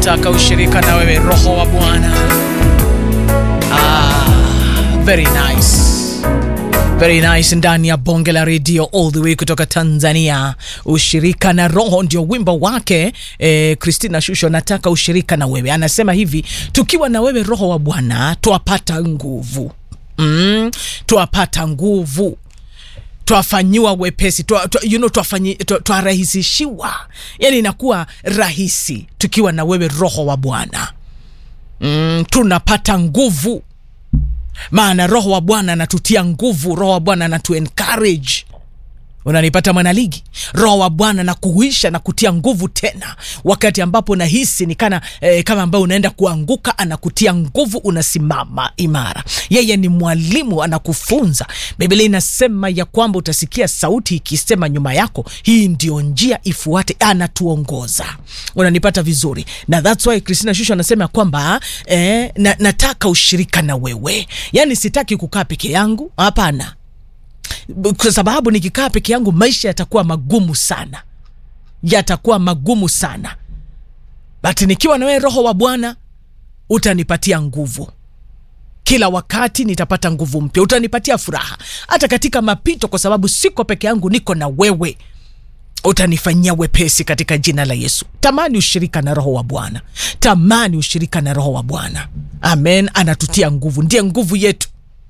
nataka ushirika na wewe roho wa bwana ah, very nice very nice ndani ya bonge la redio all the way kutoka tanzania ushirika na roho ndio wimbo wake eh, christina shusho nataka ushirika na wewe anasema hivi tukiwa na wewe roho wa bwana twapata nguvu mm, twapata nguvu twafanyiwa wepesi twa, twa, you know, twafanyi- twa- twarahisishiwa yani inakuwa rahisi tukiwa na wewe roho wa bwana mm, tunapata nguvu maana roho wa bwana anatutia nguvu roho wa bwana anatu encourage unanipata mwanaligi roho wa bwana na kuhuisha na kutia nguvu tena wakati ambapo nahisi ni kana eh, kama ambayo unaenda kuanguka anakutia nguvu unasimama imara yeye ni mwalimu anakufunza biblia inasema ya kwamba utasikia sauti ikisema nyuma yako hii ndio njia ifuate anatuongoza unanipata vizuri na thats why christina shusho anasema kwamba eh, na, nataka ushirika na wewe yaani sitaki kukaa peke yangu hapana kwa sababu nikikaa peke yangu maisha yatakuwa magumu sana yatakuwa magumu sana but nikiwa na wewe roho wa bwana utanipatia nguvu kila wakati nitapata nguvu mpya utanipatia furaha hata katika mapito kwa sababu siko peke yangu niko na wewe utanifanyia wepesi katika jina la yesu tamani ushirika na roho wa bwana tamani ushirika na roho wa bwana amen anatutia nguvu ndiye nguvu yetu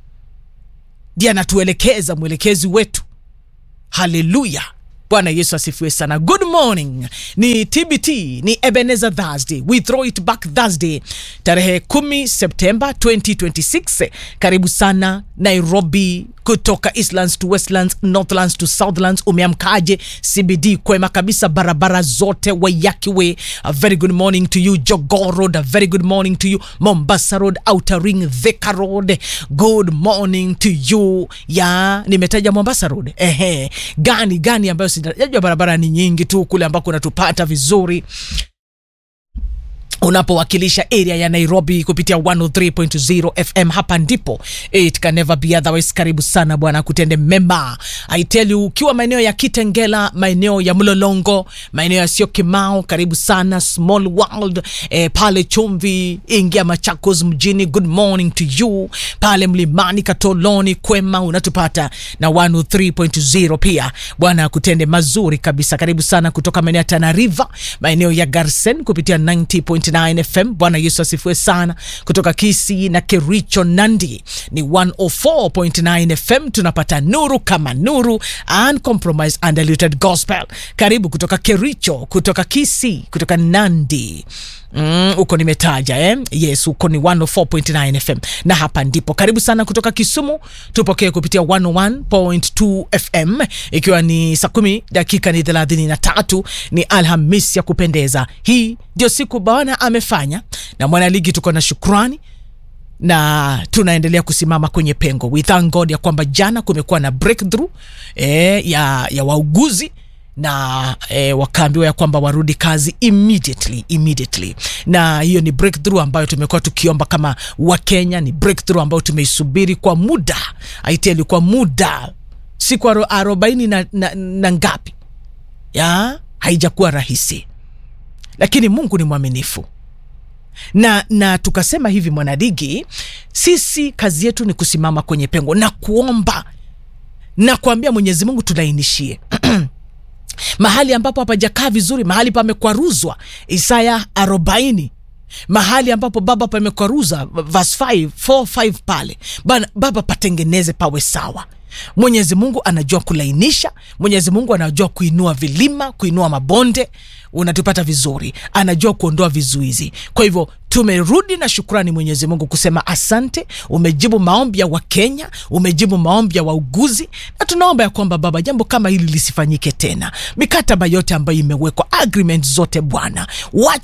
ndiye anatuelekeza mwelekezi wetu haleluya bwana yesu asifiwe sana good morning ni tbt ni ebenezer thursday we throw it back thursday tarehe 10 septemba 2026 karibu sana nairobi kutoka eastlands to westlands northlands to southlands umeamkaje cbd kwema kabisa barabara zote wayakiwe a very good morning to you jogoo road a very good morning to you mombasa road outer ring thika road good morning to you ya nimetaja mombasa road ehe gani gani ambayo sijajua barabara ni nyingi tu kule ambako unatupata vizuri unapowakilisha area ya nairobi kupitia 103.0 fm hapa ndipo it can never be otherwise karibu sana bwana kutende mema i tell you ukiwa maeneo ya kitengela maeneo ya mlolongo maeneo ya sio kimao karibu sana small world eh, pale chumvi ingia machakos mjini good morning to you pale mlimani katoloni kwema unatupata na 103.0 pia bwana kutende mazuri kabisa karibu sana kutoka maeneo ya tanariva maeneo ya garsen kupitia 90.9 fm bwana yesu asifiwe sana kutoka kisi na kericho nandi ni 104.9 fm tunapata nuru kama nuru uncompromised undiluted gospel karibu kutoka kericho kutoka kisi kutoka nandi Mm, huko nimetaja eh? yes huko ni 104.9 fm na hapa ndipo karibu sana kutoka kisumu tupokee kupitia 101.2 fm ikiwa ni saa kumi dakika ni thelathini na tatu ni alhamis ya kupendeza hii ndio siku bwana amefanya na mwanaligi tuko na shukrani na tunaendelea kusimama kwenye pengo we thank god ya kwamba jana kumekuwa na breakthrough eh, ya, ya wauguzi na eh, wakaambiwa ya kwamba warudi kazi immediately immediately na hiyo ni breakthrough ambayo tumekuwa tukiomba kama wakenya ni breakthrough ambayo tumeisubiri kwa muda aiteli kwa muda siku aro- arobaini na, na, na ngapi ya haijakuwa rahisi lakini mungu ni mwaminifu na na tukasema hivi mwanadigi sisi kazi yetu ni kusimama kwenye pengo na kuomba na kuambia mwenyezi mungu tulainishie mahali ambapo hapajakaa vizuri mahali pamekwaruzwa isaya 40 mahali ambapo baba pamekwaruza verse 5 4 5 pale Bana, baba patengeneze pawe sawa mwenyezi mungu anajua kulainisha mwenyezi mungu anajua kuinua vilima kuinua mabonde unatupata vizuri anajua kuondoa vizuizi kwa hivyo tumerudi na shukrani mwenyezi mungu kusema asante umejibu maombi ya wakenya umejibu maombi ya wauguzi na tunaomba ya kwamba baba jambo kama hili lisifanyike tena mikataba yote ambayo imewekwa agreement zote bwana wacha